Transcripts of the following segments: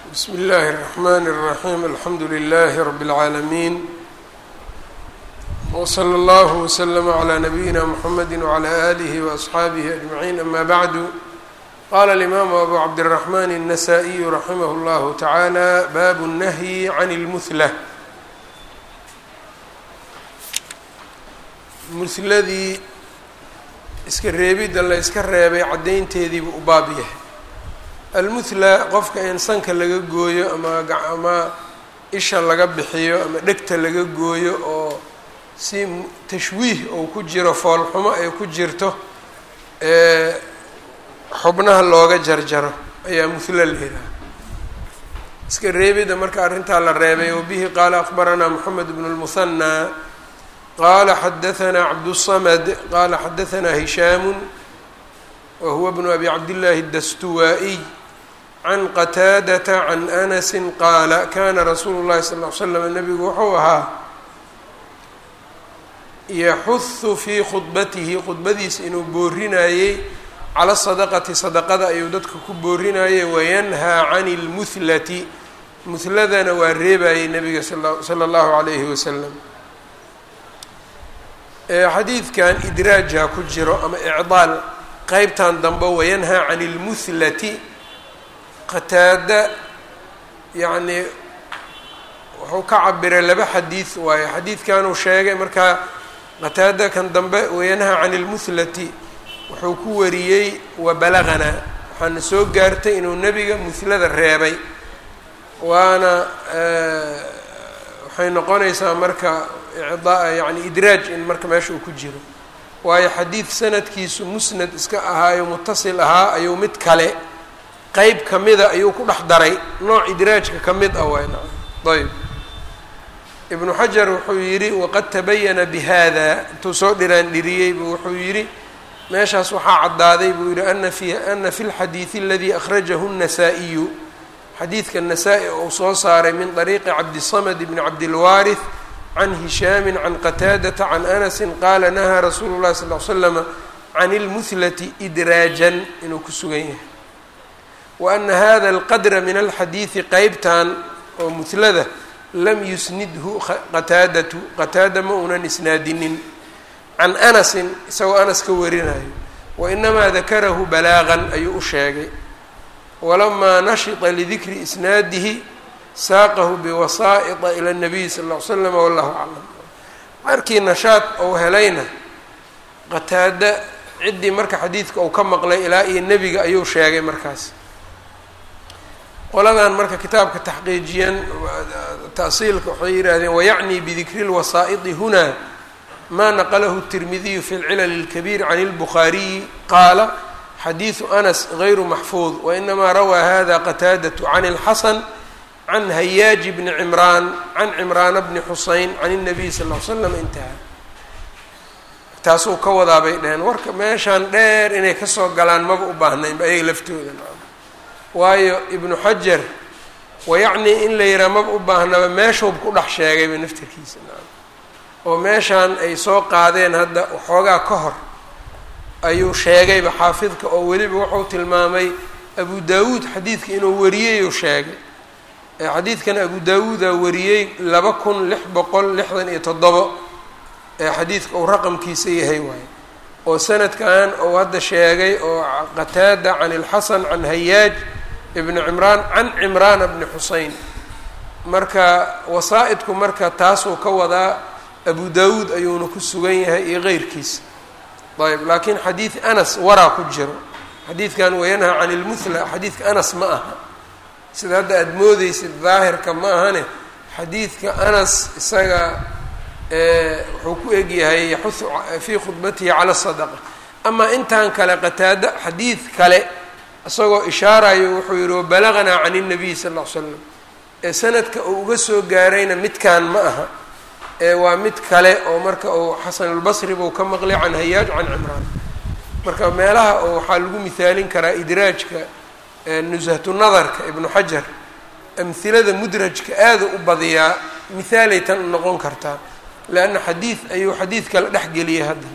bsm اllahi الرحmn الرaحيم alxamdu لlh رb العaalمين وslى اllه وslm عlى نbyina mحamedi وعlى آlih وأصxaabih أجمعين ama bعd qala الإmam أbu cabdالرحmn النsائي raximh اllah taعalى bab النhي عn الmثlة mhladii iska reebidda la iska reebay caddaynteediibu u baab yahay almuthla qofka in sanka laga gooyo ama ama isha laga bixiyo ama dhegta laga gooyo oo si tashwiih ou ku jiro foolxumo ay ku jirto ee xubnaha looga jarjaro ayaa muthla leedaha iska reebidda marka arrintaa la reebay wabihi qaala akbaranaa moxamed bnu lmuhanaa qala xadaثna cabdالصmd qala xadaثna hisham whuwa bn abi cabdالlahi الdastuwaaئي can qataadaةa can anasi qaala kana rasuulu الlahi sal ly slam nabigu wuxuu ahaa yaxuhu fii khudbatihi khudbadiisa inuu boorinayey cala sadaqati sadaqada ayuu dadka ku boorinayay wayanhaa can اlmuhlati muhladana waa reebayay nabiga salى اllahu عalayhi waslm xadiidkan idraajha ku jiro ama icdaal qeybtan dambe wayanhaa can اlmuhlati qataada yacnii wuxuu ka cabiray laba xadiid waayo xadiidkanuu sheegay markaa qataada kan dambe wayanhaa can اlmuhlati wuxuu ku wariyey wabalagana waxaana soo gaartay inuu nebiga muhlada reebay waana waxay noqonaysaa marka yani idraaj in marka meesha uu ku jiro waayo xadiid sanadkiisu musnad iska ahaayo mutasil ahaa ayuu mid kale qeyb kamida ayuu ku dhex daray nooc idraajka ka mid ah wayna ayb ibnu xajar wuxuu yidhi waqad tabayana bihada intuu soo dhiraan dhiriyey buu wuxuu yidhi meeshaas waxaa caddaaday buu yihi ana fi ana fi lxadiidi aladii akhrajahu الnasaa-iyu xadiidka nasaa-i uu soo saaray min طariiqi cabdisamd bni cabdilwaarith can hishaami can qataadata can anasi qaala nahaa rasuulu llahi sal l slama can اlmuhlati idraajan inuu ku sugan yahay wa ana hada alqadra min alxadiidi qeybtan oo muhlada lam yusnidhu qataadatu qataada ma unan isnaadinin can anasin isagoo anas ka warinayo wainamaa dakarahu balaagan ayuu u sheegay walamaa nashita lidikri isnaadihi saaqahu biwasaa'ita ila nabiyi sal ll ly slam wallahu aclam markii nashaad ou helayna qataada ciddii marka xadiidka uu ka maqlay ilaa iyo nebiga ayuu sheegay markaas qoladan marka kitaabka taxqiijiyan ta'siilka waxay yidhaahdeen wayacni bidikri lwasaa'iti huna ma naqlahu الtirmidiyu fi اlcilal اlkabiir can اlbukhaariyi qaala xadiidu anas غayru maxfuud wainamaa rawaa hada qataadaة can اlxasan can hayaaji bni cimraan can cimraana bni xuseyn can الnabiy sal ly slam intaha taasuu ka wadaa bay dheheen warka meeshaan dheer inay kasoo galaan maba u baahnaynba ayaga laftooda waayo ibnu xajar wayacnii in la yihaha maba u baahnaba meeshuub ku dhex sheegayba naftirkiisa oo meeshaan ay soo qaadeen hadda waxoogaa ka hor ayuu sheegayba xaafidka oo weliba wuxuu tilmaamay abu daawuud xadiidka inuu wariyeyuu sheegay xadiidkan abu daawuudaa wariyey laba kun lix boqol lixdan iyo toddobo ee xadiidka uu raqamkiisa yahay waaye oo sanadkan uu hadda sheegay oo qataada can ilxasan can hayaaj ibni cimraan can cimraana bni xuseyn marka wasaa-idku marka taasuu ka wadaa abu daawuud ayuuna ku sugan yahay iyo keyrkiisa ayb laakiin xadiid anas waraa ku jiro xadiidkan wayanhaa can ilmuthla xadiidka anas ma aha sida hadda aada moodeysid daahirka ma ahane xadiidka anas isaga wuxuu ku egyahay yaxuhu fii khudbatihi cala sadaqa amaa intan kale qataada xadiid kale isagoo ishaarayo wuxuu yihi wabalaganaa can الnabiy sal ll ly slam ee sanadka uu uga soo gaarayna midkan ma aha ee waa mid kale oo marka uu xasan albasri buu ka maqlay can hayaaj can cimraan marka meelaha oo waxaa lagu mihaalin karaa idraajka nushatu nadarka ibnu xajar amhilada mudrajka aada u badiyaa mihaalay tan noqon kartaa leanna xadiid ayuu xadiid kale dhex geliyay hadda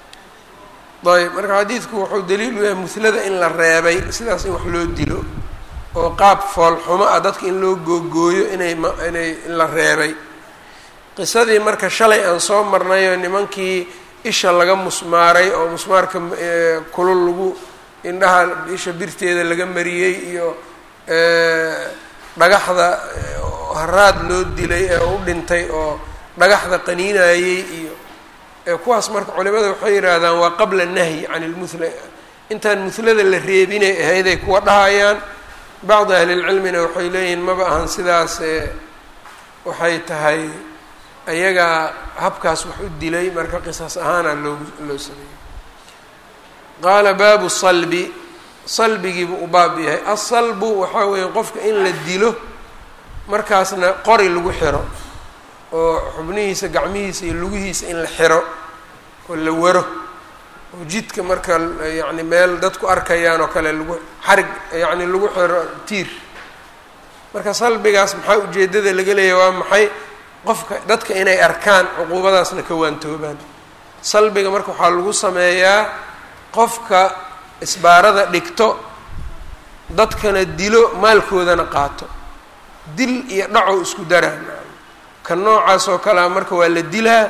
ayb marka xadiidku wuxuu daliil u yahay muhlada in la reebay sidaas in wax loo dilo oo qaab foolxumo ah dadka in loo googooyo inay ma inay in la reebay qisadii marka shalay aan soo marnayoo nimankii isha laga musmaaray oo musmaarka kulul lagu indhaha isha birteeda laga mariyey iyo dhagaxda haraad loo dilay ee u dhintay oo dhagaxda qaniinayey iyo kuwaas marka culimada waxay yidhaahdaan waa qabla nahyi can ilmuhla intaan muhlada la reebinay ahayday kuwa dhahayaan bacdi ahlilcilmina waxay leeyihiin maba ahan sidaas waxay tahay ayagaa habkaas wax u dilay marka qisas ahaana loo loo sameeyey qaala baabu salbi salbigiibu u baab yahay asalbu waxaa weeye qofka in la dilo markaasna qori lagu xiro oo xubnihiisa gacmihiisa iyo lugihiisa in la xiro oo la waro oo jidka marka yacni meel dadku arkayaan oo kale lagu xarig yacni lagu xiro tiir marka salbigaas maxaa ujeeddada laga leeyahy waa maxay qofka dadka inay arkaan cuquubadaasna ka waantoobaan salbiga marka waxaa lagu sameeyaa qofka isbaarada dhigto dadkana dilo maalkoodana qaato dil iyo dhacow isku daraan ka noocaas oo kalea marka waa la dilaa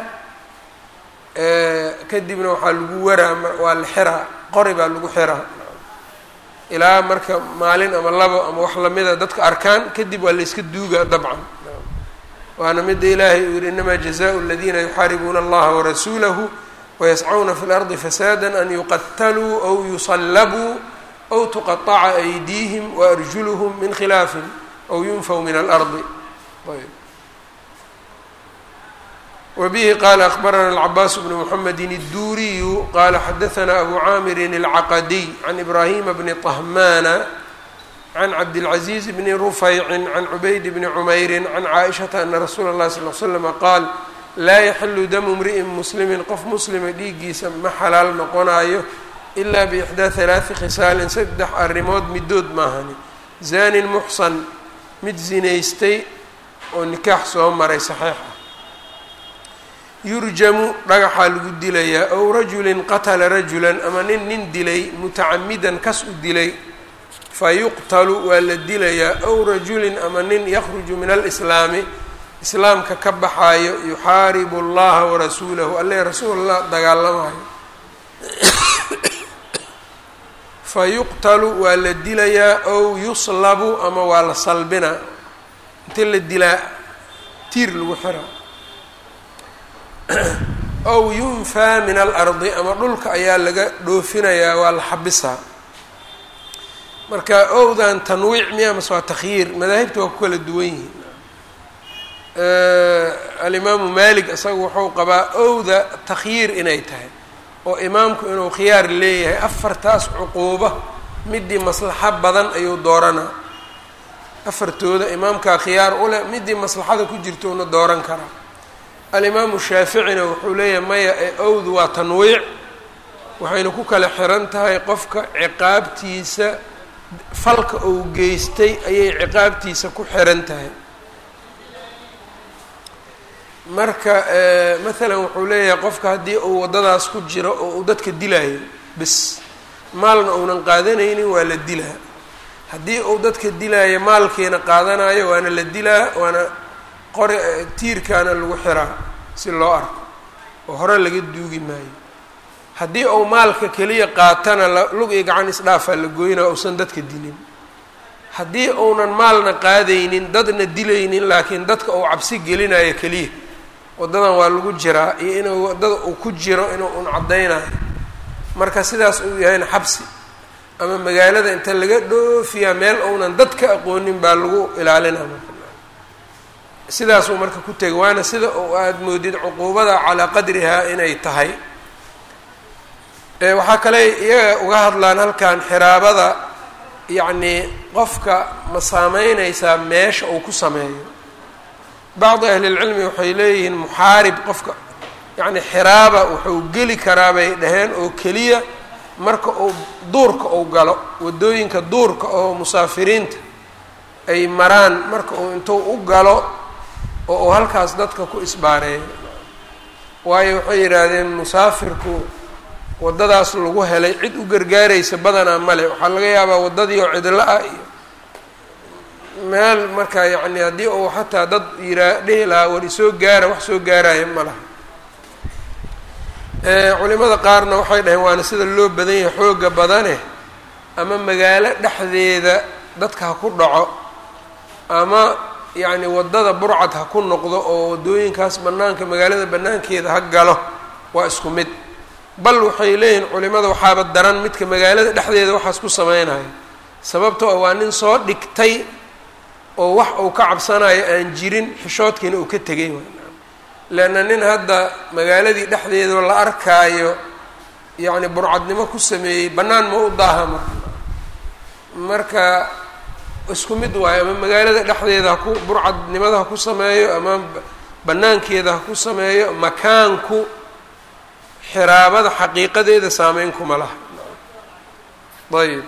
kadibna waxaa lagu waraa waa la xiraa qori baa lagu xiraa ilaa marka maalin ama labo ama wax lamida dadka arkaan kadib waa la iska duugaa dabcan waana mida ilaahay uu yihi inamaa jazaءu اladina yuxaaribuuna allaha warasuulahu wayascuna fi اlardi fasaada an yuqataluu aw yusallabuu aw tuqaطaca aydiihim waarjuluhm min khilaafin aw yunfaw min alardi wbihi qala akbarana alcabaas bnu mxamedi الduriyu qala xadaثna abu caamirin اlcaqadiy can ibrahima bni طahmana can cabdالcaزiiz bni rufayci can cubayd bni cmayri can caaishaةa ana rasuula اlahi sal l slama qaal laa yaxilu damu mri'in muslimi qof muslima dhiiggiisa ma xalaal noqonayo ila bixdaa halaaثi khisaalin saddex arrimood midood maahani zanin muxsan mid zinaystay oo nikaax soo maray saxiix ah yurjamu dhagaxaa lagu dilayaa ow rajulin qatala rajulan ama nin nin dilay mutacamidan kas u dilay fa yuqtalu waa la dilayaa ow rajulin ama nin yakhruju min alislaami islaamka ka baxaayo yuxaaribu allaha warasuulahu alle rasuulallah dagaalamayo fa yuqtalu waa la dilayaa ow yuslabu ama waa la salbinaa inta la dilaa tiir lagu xiraa ow yunfaa min alardi ama dhulka ayaa laga dhoofinayaa waa la xabisaa marka owdan tanwiic miya mase waa takhyiir madaahibta waa ku kala duwan yihiin alimaamu malik isaga wuxuu qabaa owda takhyiir inay tahay oo imaamku inuu khiyaar leeyahay afartaas cuquuba midii maslaxo badan ayuu dooranaa afartooda imaamkaa khiyaar u leh midii maslaxada ku jirtouna dooran karaa alimaamu shaaficina wuxuu leeyahay maya ee owdu waa tanwiic waxayna ku kala xiran tahay qofka ciqaabtiisa falka uu geystay ayay ciqaabtiisa ku xiran tahay marka maalan wuxuu leeyahay qofka haddii uu waddadaas ku jiro oo uu dadka dilaayo bis maalna uunan qaadanaynin waa la dilaa haddii uu dadka dilaayo maalkiina qaadanayo waana la dilaa waana qori tiirkaana lagu xiraa si loo arko oo hore laga duugi maayo haddii uu maalka keliya qaatana lug iyo gacan isdhaafaa la goynaa uusan dadka dilin haddii uunan maalna qaadaynin dadna dilaynin laakiin dadka uu cabsi gelinayo keliya waddadan waa lagu jiraa iyo inuu waddada uu ku jiro inuu un caddaynayo marka sidaas uu yahayna xabsi ama magaalada inta laga dhoofiyaa meel uunan dad ka aqoonin baa lagu ilaalinaa sidaasuu marka ku tegay waana sida oo aada moodid cuquubada calaa qadrihaa inay tahay waxaa kale iyaga uga hadlaan halkan xiraabada yacnii qofka ma saameyneysaa meesha uu ku sameeyo bacdi ahlilcilmi waxay leeyihiin muxaarib qofka yacni xiraaba wuxuu geli karaa bay dhaheen oo keliya marka uu duurka uu galo waddooyinka duurka oo musaafiriinta ay maraan marka uu intuu u galo oo uu halkaas dadka ku isbaareeyo waayo waxay yidhaahdeen musaafirku waddadaas lagu helay cid u gargaaraysa badanaa male waxaa laga yaabaa waddadii oo cidlo ah iyo meel marka yacni haddii uu xataa dad yiraa dhihi lahaa war isoo gaara wax soo gaaraya ma laha culimada qaarna waxay dhaheen waana sida loo badan yahay xooga badane ama magaalo dhexdeeda dadka ha ku dhaco ama yacni waddada burcad ha ku noqdo oo waddooyinkaas bannaanka magaalada bannaankeeda ha galo waa isku mid bal waxay leeyihiin culimada waxaaba daran midka magaalada dhexdeeda waxaas ku sameynaya sababtoo waa nin soo dhigtay oo wax uu ka cabsanayo aan jirin xishoodkiina uu ka tegay leanna nin hadda magaaladii dhexdeedao la arkaayo yacni burcadnimo ku sameeyey bannaan ma u daaha marka marka isku mid waayo ama magaalada dhexdeeda haku burcadnimada ha ku sameeyo ama bannaankeeda ha ku sameeyo makaanku xiraabada xaqiiqadeeda saameyn kuma laha ayb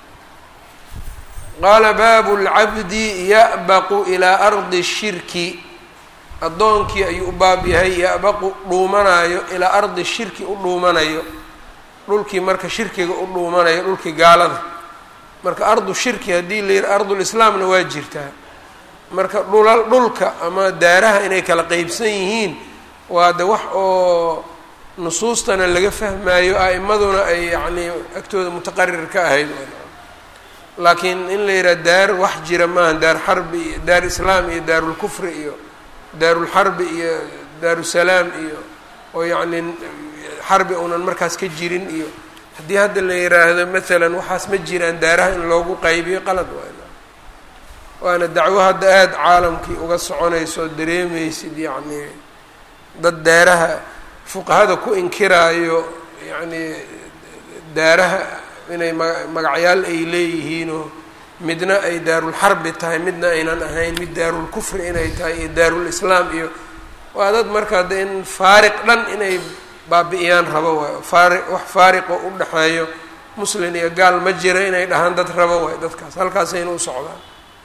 qaala baabu lcabdi ya'baqu ilaa ardi shirki addoonkii ayuu u baab yahay ya'baqu dhuumanayo ilaa ardi shirki u dhuumanayo dhulkii marka shirkiga u dhuumanayo dhulkii gaalada marka ardu shirki haddii la yihi ardulislaamna waa jirtaa marka dhulal dhulka ama daaraha inay kala qeybsan yihiin waa de wax oo nusuustana laga fahmaayo a'imaduna ay yacnii agtooda mutaqarir ka ahayd laakiin in la yidhaha daar wax jira maaha daar xarbi iyo daar islaam iyo daarulkufri iyo daarulxarbi iyo daarusalaam iyo oo yacni xarbi uunan markaas ka jirin iyo haddii hadda la yiraahdo maalan waxaas ma jiraan daaraha in loogu qaybiyo qalad waana waana dacwo hadda aada caalamkii uga soconayso oo dareemaysid yacni dad daaraha fuqahada ku inkiraayo yacni daaraha inay ma magacyaal ay leeyihiinoo midna ay daarulxarbi tahay midna aynan ahayn mid daarulkufri inay tahay iyo daarulislaam iyo waa dad markaa de in faariq dhan inay baabi-iyaan rabo waayo faari wax faariqo u dhexeeyo muslin iyo gaal ma jira inay dhahaan dad rabo waayo dadkaas halkaasayna u socdaan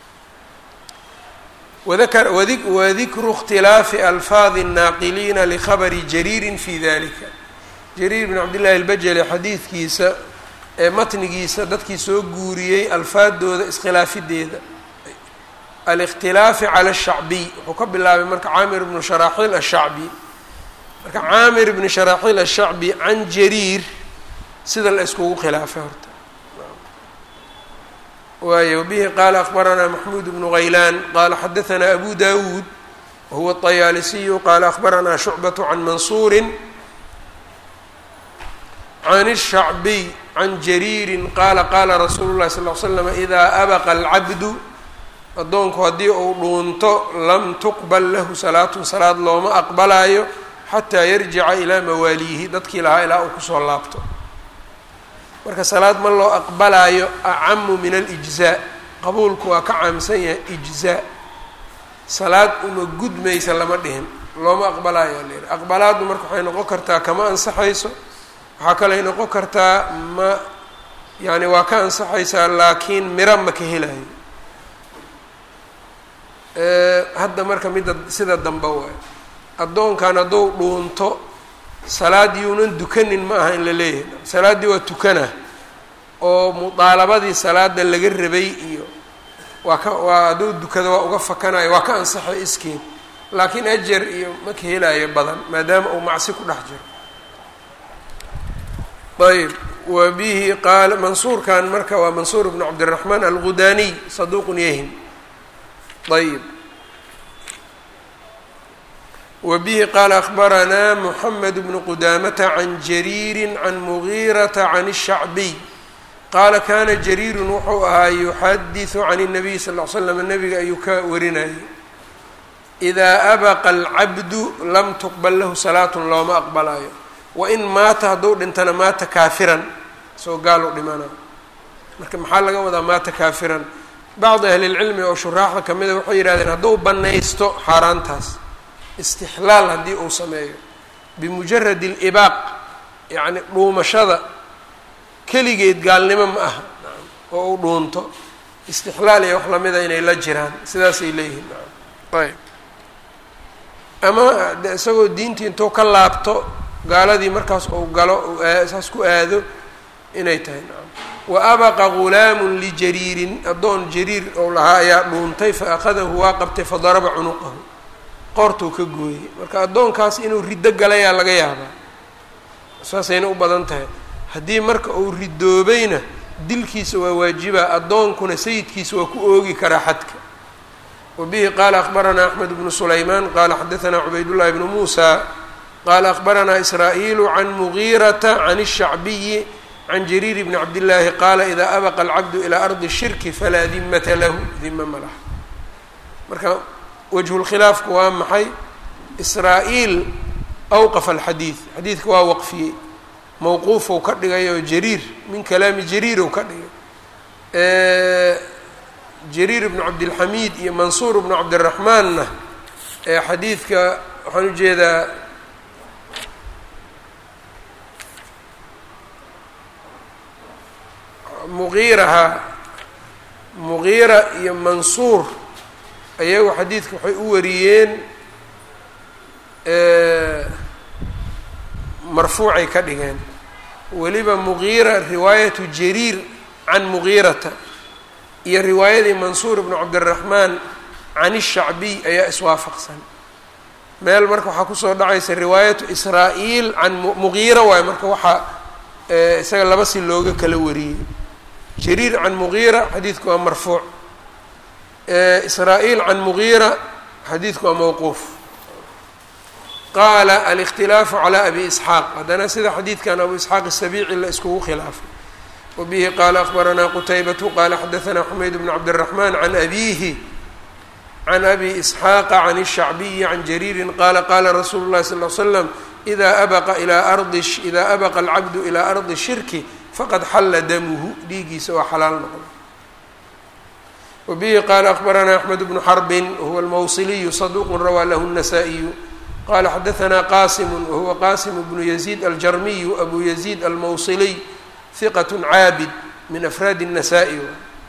wadakar wadi wadikru اkhtilaafi alfaadi الnaaqiliina likhabari jariirin fi dalika jariir bn cabdillahi albajali xadiidkiisa ee matnigiisa dadkii soo guuriyey alfaadooda iskhilaafideeda alikhtilaafi cala الshacbiy wuxuu ka bilaabay marka caamir bnu sharaaxiil ashacbi marka caamir bni sharaaxiil ashacbi can jariir sida la iskugu khilaafay horta waayo wbihi qaala akbaranaa maxmuud bnu haylaan qaala xadaanaa abu dawuud wahuwa الطayaalisiyu qaala akbaranaa shucbaة can mansuuri can الshacbiy can jariiri qaala qaala rasuulu اlahi sal ll slam idaa abaqa alcabdu addoonku haddii uu dhuunto lam tuqbal lahu salaatun salaad looma aqbalaayo xataa yarjica ilaa mawaaliihi dadkii lahaa ilaa uu kusoo laabto marka salaad ma loo aqbalaayo acamu min alijzaa qabuulku waa ka caamsan yahay ijzaa salaad uma gudmaysa lama dhihin looma aqbalaayo layidhi aqbalaaddu marka waxay noqon kartaa kama ansaxayso waxaa kaley noqon kartaa ma yani waa ka ansaxaysaa laakiin miro ma ka helayo hadda marka midda sida dambe waay addoonkan hadduu dhuunto salaad yuunan dukanin ma aha in la leeyahay salaaddii waa tukana oo mudaalabadii salaada laga rabay iyo waa ka waa hadduu dukado waa uga fakanayo waa ka ansaxay iskeed laakiin ajar iyo ma ka helayo badan maadaama uu macsi ku dhex jiro ayb wa bihi qaala mansuurkan marka waa mansuur bnu cabdiraxmaan algudaniy saduuqun yahim ayb wbihi qaala akbaranaa mxamed bnu qudamata can jariiri can mugiirata can الshacbiy qaala kana jariirun wuxuu ahaa yuxadiثu can الnabiy sal ll l slam nabiga ayuu ka warinayay idaa abaqa alcabdu lam tuqbal lahu salaatun looma aqbalayo wain maata hadduu dhintana maata kaafiran soo gaal u dhimana marka maxaa laga wadaa maata kaafiran bacdi ahli اlcilmi oo shuraaxda kamida waxay yihahdeen hadduu banaysto xaaraantaas istixlaal haddii uu sameeyo bimujarad اlibaaq yacni dhuumashada keligeed gaalnimo ma aha oo uu dhuunto istixlaal iyo wax lamida inay la jiraan sidaasay leeyihiin ayb ama de isagoo diintii intuu ka laabto gaaladii markaas uu galo saas ku aado inay tahay nacam wa abaqa gulaamun lijariirin addoon jariir ou lahaa ayaa dhuuntay fa akhadahu waa qabtay fadaraba cunuqahu qoortuu ka gooyey marka addoonkaas inuu riddo galayaa laga yaabaa saasayna u badan tahay haddii marka uu ridoobayna dilkiisa waa waajibaa addoonkuna sayidkiisa waa ku oogi karaa xadka wa bihi qaala akhbaranaa axmed bnu sulaymaan qaala xadaanaa cubaydullahi bnu muusa qaala akhbaranaa israa'iilu can mugiirata can الshacbiyi can jariir bni cabdillaahi qaala idaa abaqa alcabdu ilaa ardi shirki falaa dimata lahu dima ma laha marka wajhulkhilaafku waa maxay israa-iil awqafa alxadiid xadiidka waa waqfiyey mawquufou ka dhigay oo jariir min kalaami jariirow ka dhigay jariir bnu cabdilxamiid iyo mansuur bnu cabdiraxmaanna ee xadiidka waxaan ujeedaa muqiiraha muqiira iyo mansuur ayagu xadiidka waxay u wariyeen marfuucay ka dhigeen weliba muqiira riwaayatu jariir can muqiirata iyo riwaayadii mansuur bnu cabdiraxmaan can ishacbiy ayaa iswaafaqsan meel marka waxaa kusoo dhacaysa riwaayatu israa-iil can muqiira waayo marka waxaa isaga laba si looga kala wariyey jariir can muqiira xadiidku waa marfuuc israa-iil can muqiira xadiidku waa mawquuf qaala alikhtilaafu calaa abi isxaaq haddana sida xadiidkan abu isxaaq asabiici la iskugu khilaafay wa bihi qaala akhbaranaa qutaybatu qaala xadaanaa xumayd bnu cabdiraxmaan can abiihi can abi isxaaqa can الshacbiyi can jariirin qaala qaala rasuulu llahi sal l slam idaa abaqa ilaa ardi idaa abaqa alcabdu ilaa ardi shirki faqad xalla damuhu dhiigiisa oo xalaal noqda wa bihi qaala akhbaranaa axmed bnu xarbin wahuwa almawsiliyu saduuqu rawaa lahu الnasaa-iyu qala xadaanaa qasimu wahuwa qasimu bnu yaziid aljarmiyu abu yaziid almawsiliy hiqat caabid min afraadi الnasaa-i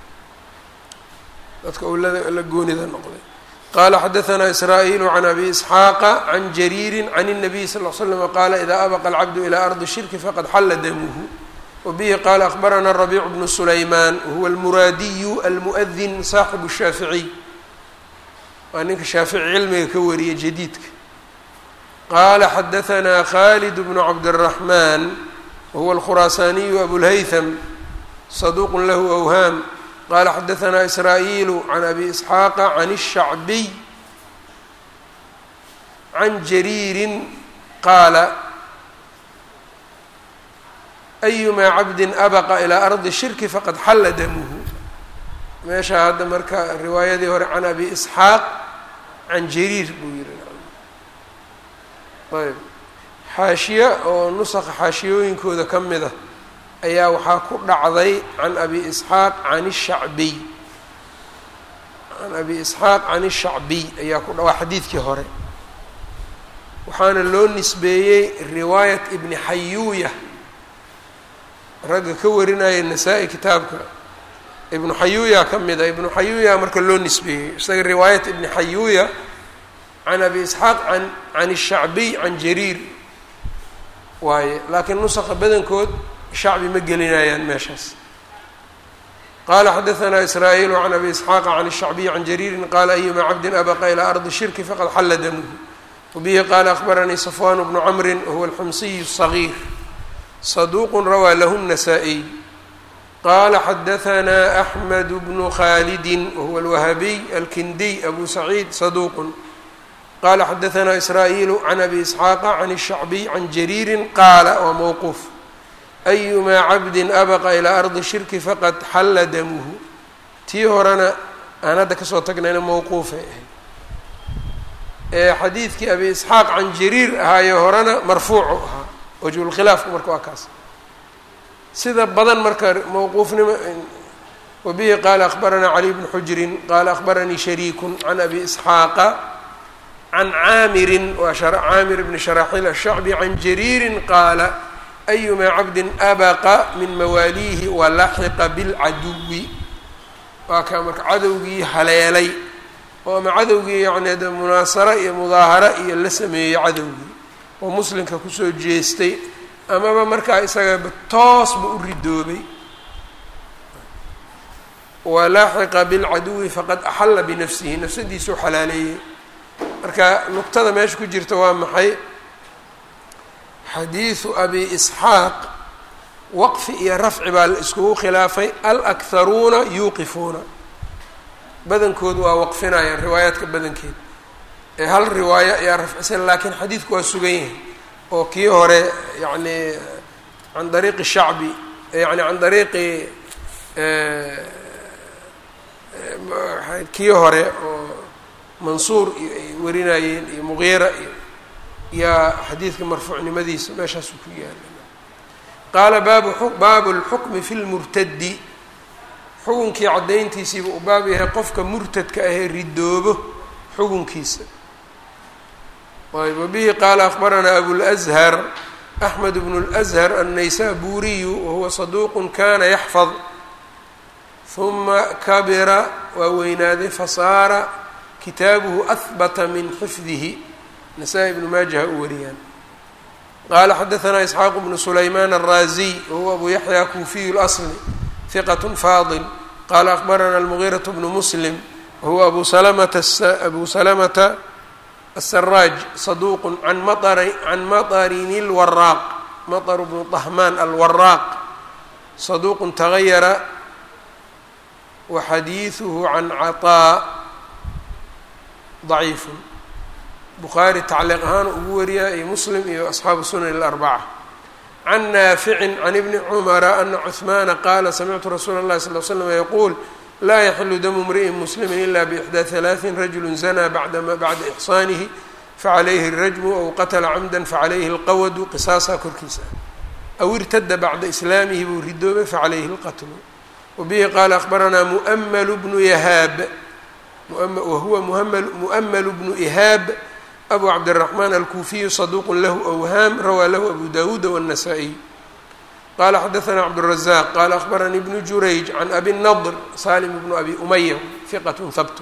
dadka uu la goonida noqday qala xadaanaa israa'iilu can abi isxaaqa can jariiri can الnabiy sal l slm qaala idaa abaqa alcabdu ilaa ardi shirki faqad xalla damuhu wa bihi qaala akhbarana rabiicu bnu sulaymaan wahuwa almuraadiyu almu'adin saaxibu shaaficiy waa ninka shaafici cilmiga ka wariyay jadiidka qaala xadaanaa khalid bnu cabdالraxmaan wahuwa alkhuraasaaniyu abulhaytham saduuq lahu awhaam qala xadaanaa israa'iilu can abi isxaaqa can الshacbiy can jariirin qaala ayumaa cabdin abaqa ilaa ardi shirki faqad xalla damuhu meesha hadda marka riwaayadii hore can abi isxaaq can jariir buu yihi ayb xaashiye oo nusaqa xaashiyooyinkooda ka mid a ayaa waxaa ku dhacday can abi isxaaq can ishacbiy can abi isxaaq can ishacbiy ayaa ku dha waa xadiidkii hore waxaana loo nisbeeyey riwaayat ibni xayuuya ragga ka warinaya nasaa-i kitaabka ibnu xayuuya ka mid a ibnu xayuuya marka loo nisbeeyey isaga riwaayat ibni xayuuya can abi isxaaq an can ishacbiy can jariir waaye laakiin nusaqa badankood shacbi ma gelinayaan meeshaas qala xadaanaa israa'iilu can abi isxaaqa can الshacbiyi can jariirin qaala ayuma cabdin abaqa ilaa ardi shirki faqad xalla damuhu wabihi qaala akhbaranii safwan bnu camri wahuwa alxumsiyu الصagiir saduuq rawaa lahu الnasaa-iy qala xadaanaa axmed bnu khalidi wahuwa alwahabiy alkindiy abu saciid saduuq qala xadaanaa israa'iilu can abi isxaaqa can الshacbiy can jariirin qaala waa mowquuf ayumaa cabdin abaqa ilaa ardi shirki faqad xalla damuhu tii horena aan hadda kasoo tagnayna mowquufay ahayd ee xadiidkii abi isxaaq can jariir ahaayo horena marfuucu ahaa wajhulkhilaafku marka waa kaas sida badan marka mowquufnimo wabihi qaala akhbaranaa cali bnu xujrin qaala akhbaranii shariikun can abi isxaaqa can caamirin waa caamir bni sharaxiil ashacbi can jariirin qaala ayumaa cabdin abaqa min mawaaliihi walaxiqa bilcaduwi waa kaa marka cadowgii haleelay oo ama cadowgii yacni de munaasaro iyo mudaaharo iyo la sameeyey cadowgii oo muslimka kusoo jeestay amaba markaa isagaba toosba u ridoobay walaaxiqa bilcaduwi faqad axalla binafsihi nafsadiisuu xalaaleeyey marka nuqtada meesha ku jirta waa maxay xadiidu abi isxaaq waqfi iyo rafci baa la iskugu khilaafay alakharuuna yuuqifuuna badankood waa waqfinayaan riwaayaadka badankeed ee hal riwaayo ayaa rafcisan laakiin xadiidku waa sugan yahay oo kii hore yacni can dariiqi shacbi yani can dariiqi kii hore oo mansuur iyo ay warinayeen iyo muqiira iyo yaa xadiidka marfuucnimadiisa meeshaasuu ku yaala qaala baabu baabu lxukmi fi lmurtadi xukunkii caddayntiisiiba uu baab yahay qofka murtadka ahee ridoobo xukunkiisa ayb wabihi qaala akbaranaa abulأzhar axmed bnu اlأzhar annaysaburiyu wahuwa saduuq kana yaxfad huma kabira waa weynaaday fasaara kitaabuhu ahbata min xifdihi nasaa-i ibnu maajaha u wariyaan qaala xadaanaa isxaaq bnu sulaymaan alraaziy wahuwa abu yaxya kuufiyu اlasli hiqat faadil qaala akbarana almugiiraة bnu muslim wahuwa abu salamata abu salamata الsراج صدوq عن mطr عن mطrin الwراq mطر بن طهمان الwراq صدوq تغyر وxadيiثه عن cطاء ضعيif bخaarي تacliiq ahaan ugu wariya iyo msلم iyo أصxaabu الsunan الأربcة عن ناaفع عن بن cمر أن cثmاna qاla smعtu رsuul الlahi صلى اه سلم yqul laa yaxilu damu mri'in muslimi ila bixdaa halaaثin rajulu zanaa bacdama bacda ixsaanihi facalayhi الrajmu aw qatla camda facalayhi اlqawadu qisaasaa korkiisa aw irtada bacda islaamihi buu ridoobay facalayhi اlqatlu wabihi qaala akbaranaa mu'ml bnu yahaab wahuwa mu'ml bnu ihaab abu cabdالraxmaan alkuufiyu saduuq lahu awhaam rawaa lahu abu dawuuda wالnasaa-iy qala xadaثna cabdالرaزاq qala akbaranii bnu jurayj can abi الnadr salim bnu abi umaya hiqat habt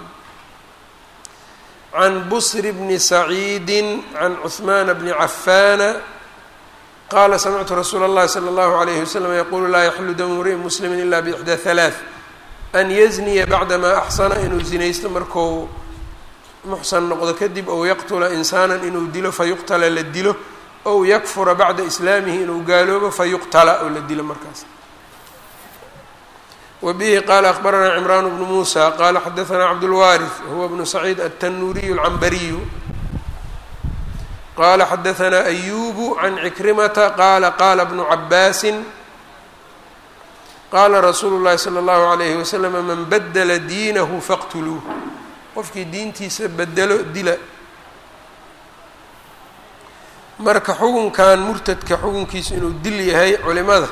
can bsr bni saciidi can cثman bni cafana qala samictu rasuula اllahi slى اllahu عalayh waslm yaqulu laa yaxilu damu mri'in muslimi ila bixdى ثalaaث an yazniya bacdama axsana inuu zinaysto marku muxsan noqdo kadib ow yaqtula insaana inuu dilo fayuqtala la dilo ow yakfura bacda islaamihi inuu gaaloobo fayuqtala oo la dilo markaas wa bihi qaala akbaranaa cimraan bnu muusa qaala xadaanaa cabdulwaariث huwa bnu saciid altanuuriyu alcambariyu qaala xadaanaa ayubu can cikrimata qaala qaala bnu cabaasin qaala rasuulu llahi salى اllahu alayhi waslm man badla diinahu faqtuluuh qofkii diintiisa bedelo dila marka xukunkan murtadka xukunkiisa inuu dil yahay culimada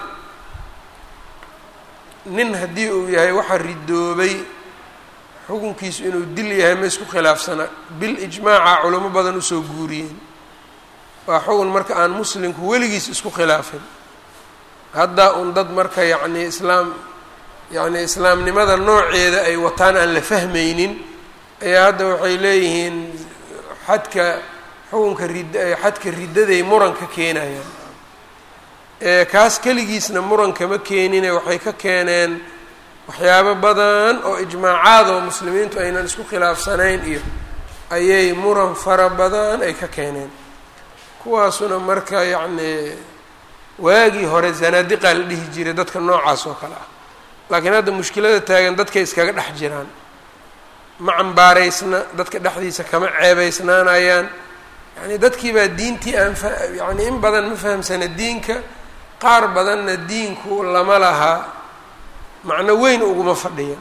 nin haddii uu yahay waxaa ridoobay xukunkiisu inuu dil yahay ma isku khilaafsana bil ijmaaca culimo badan usoo guuriyeen waa xukun marka aan muslimku weligiis isku khilaafin hadda un dad marka yacni islaam yacni islaamnimada nooceeda ay wataan aan la fahmaynin ayaa hadda waxay leeyihiin xadka xukunka rid xadka riddaday muranka keenayaan kaas keligiisna muranka ma keenine waxay ka keeneen waxyaabo badan oo ijmaacaad oo muslimiintu aynan isku khilaafsanayn iyo ayay muran fara badan ay ka keeneen kuwaasuna marka yacni waagii hore zanaadiqaa la dhihi jiray dadka noocaas oo kale ah laakiin hadda mushkilada taagan dadkay iskaga dhex jiraan ma cambaaraysna dadka dhexdiisa kama ceebaysnaanayaan yani dadkii baa diintii aan fa yani in badan ma fahamsana diinka qaar badanna diinku lama laha macno weyn uguma fadhiya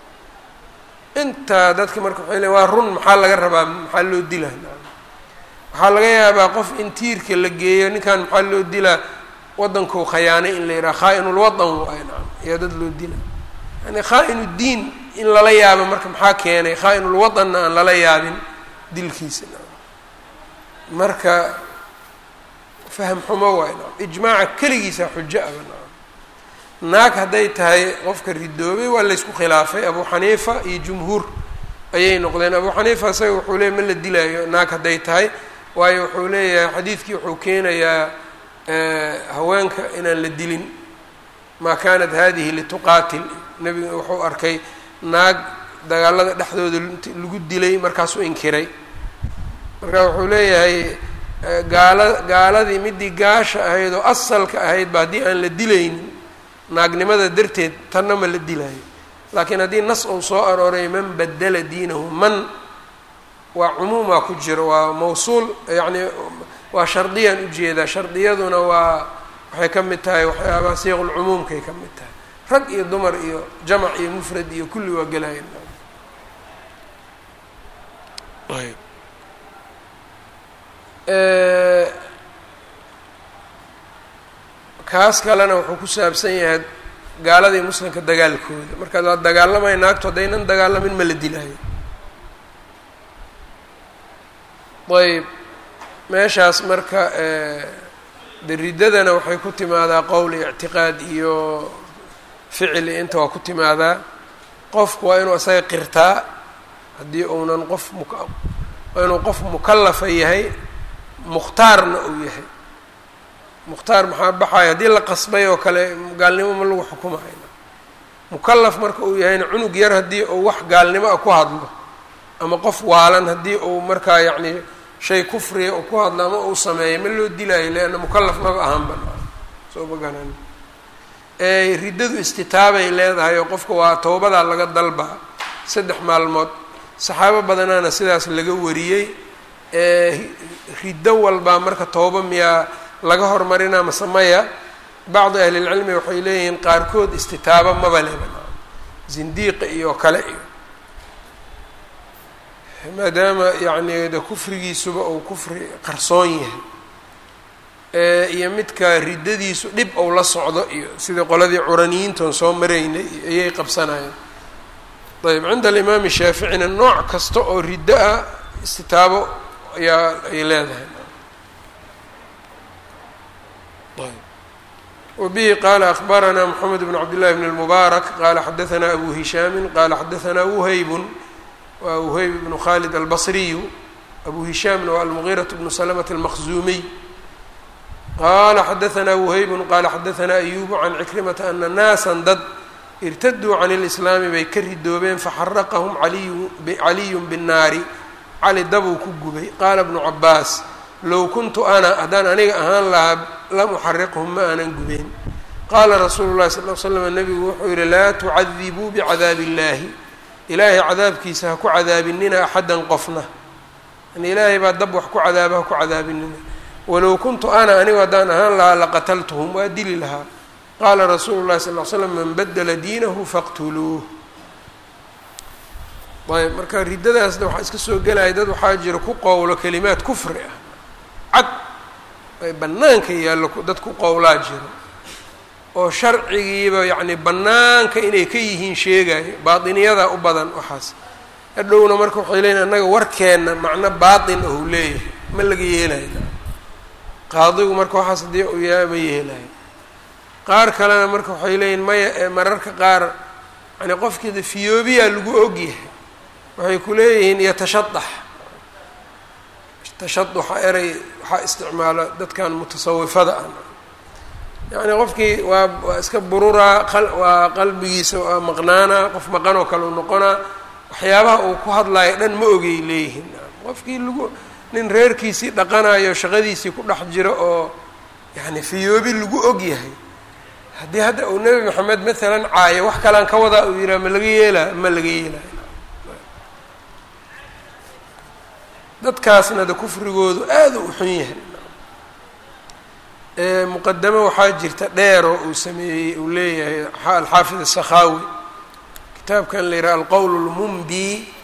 intaa dadka marka waxay leeyn waa run maxaa laga rabaa maxaa loo dilaa waxaa laga yaabaa qof in tiirka la geeyo ninkan maxaa loo dilaa waddankuu khayaanay in la yidhaha khaa-inulwadan waay naam ayaa dad loo dila yani khaa-inu diin in lala yaabo marka maxaa keenay khaa-inulwadanna aan lala yaabin dilkiisa marka faham xumo waay naam ijmaaca keligiisa xujo aba naam naag hadday tahay qofka ridoobay waa laysku khilaafay abu xaniifa iyo jumhuur ayay noqdeen abu xaniifa isaga wuxuu leeyay ma la dilaayo naag hadday tahay waayo wuxuu leeyahay xadiidkii wuxuu keenayaa haweenka inaan la dilin maa kanat hadihi lituqaatil nebiga wuxuu arkay naag dagaalada dhexdooda lagu dilay markaasuu inkiray marka wuxuu leeyahay gaala gaaladii midii gaasha ahayd oo asalka ahayd ba haddii aan la dilaynin naagnimada darteed tanna ma la dilaayo laakiin haddii nas uu soo arooray man badala diinahu man waa cumuumaa ku jiro waa mawsuul yacni waa shardiyaan ujeedaa shardiyaduna waa waxay ka mid tahay waxyaabaha siiqulcumuumkay ka mid tahay rag iyo dumar iyo jamac iyo mufrad iyo kulli waa gelayan ayb kaas kalena wuxuu ku saabsan yahay gaaladii muslimka dagaalkooda markaad waa dagaalamaya naagtu haddaynan dagaalamin ma la dilaayo ayb meeshaas marka de riddadana waxay ku timaadaa qowl iyo ictiqaad iyo ficili inta waa ku timaadaa qofku waa inuu isaga qirtaa haddii uunan qof muk waa inuu qof mukallafa yahay mukhtaarna uu yahay mukhtaar maxaa baxaya haddii la qasbay oo kale gaalnimo ma lagu xukumayo mukallaf marka uu yahayna cunug yar haddii uu wax gaalnimo ah ku hadlo ama qof waalan haddii uu markaa yacni shay kufriya uu ku hadlo ama uu sameeyo ma loo dilaayo leanna mukallaf maba ahaanba soo magaran riddadu istitaabay leedahay oo qofka waa towbadaa laga dalbaa saddex maalmood saxaabo badanaana sidaas laga wariyey riddo walbaa marka tooba miyaa laga hormarinaa mase maya bacdi ahlilcilmi waxay leeyihiin qaarkood istitaabo maba leba zindiiqa iyo kale iyo maadaama yacni de kufrigiisuba uu kufri qarsoon yahay iyo midka riddadiisu dhib ou la socdo iyo sidai qoladii curaniyiintan soo maraynay ayay qabsanayeen ayb cinda alimaami shaaficina nooc kasta oo riddo ah istitaabo ayaa ay leedahay wbihi qala akbarana mxamed bn cabd llahi bn اlmubaarak qala xadaana abu hishaami qala xadaana wuhaybun wa wuhayb bnu khalid albasriyu abu hishaamna waa almugiiraة bnu slmt اlmaqzuumiy qala xadaana wuhaybun qala xadaana ayubu can cikrimata ana naasa dad irtaduu can اlislaami bay ka ridoobeen faxaraqahum caliyu bالnaari cali dabuu ku gubay qaala bnu cabaas low kuntu ana haddaan aniga ahaan lahaa lam uxariqhum ma aanan gubeen qaala rasuulu llahi sal l slam nabigu wuxuu yihi laa tucadibuu bicadaabi illaahi ilaahay cadaabkiisa ha ku cadaabinina axaddan qofna yani ilaahay baa dab wax ku cadaaba ha ku cadaabinina walow kuntu ana anigu haddaan ahaan lahaa laqataltuhum waa dili lahaa qaala rasuulu llahi sal l slam man badla diinahu faqtuluuh ayb marka riddadaasna waxaa iska soo gelaya dad waxaa jira ku qowlo kelimaad kufri ah cad ay bannaanka yaallo dad ku qowlaa jiro oo sharcigiiba yacni bannaanka inay ka yihiin sheegayo baatiniyadaa u badan waxaas hadhowna marka waxay leeyihin annaga warkeenna macno baatin ou leeyahay ma laga yeelayo qaadigu marka waxaas haddii uu yahay ma yeelayo qaar kalena marka waxay leeyihin maya ee mararka qaar yani qofkiida fiyoobiyaa lagu ogyahay waxay ku leeyihiin yatashadax tashaduxa erey waxaa isticmaala dadkan mutasawifada ah yacni qofkii waa waa iska bururaa waa qalbigiisa waa maqnaanaa qof maqan oo kale u noqonaa waxyaabaha uu ku hadlayo dhan ma ogay leeyihiin qofkii lagu nin reerkiisii dhaqanayo shaqadiisii ku dhex jiro oo yacni fiyoobi lagu og yahay haddii hadda uu nebi maxamed maalan caayo wax kalaan ka wadaa uu yihaha ma laga yeelaa ma laga yeelaayo dadkaasna de kufrigoodu aada u xun yahay muqadamo waxaa jirta dheeroo uu sameeyey uu leeyahay alxaafid asakhaawi kitaabkan la yidhaha alqowl lmumbi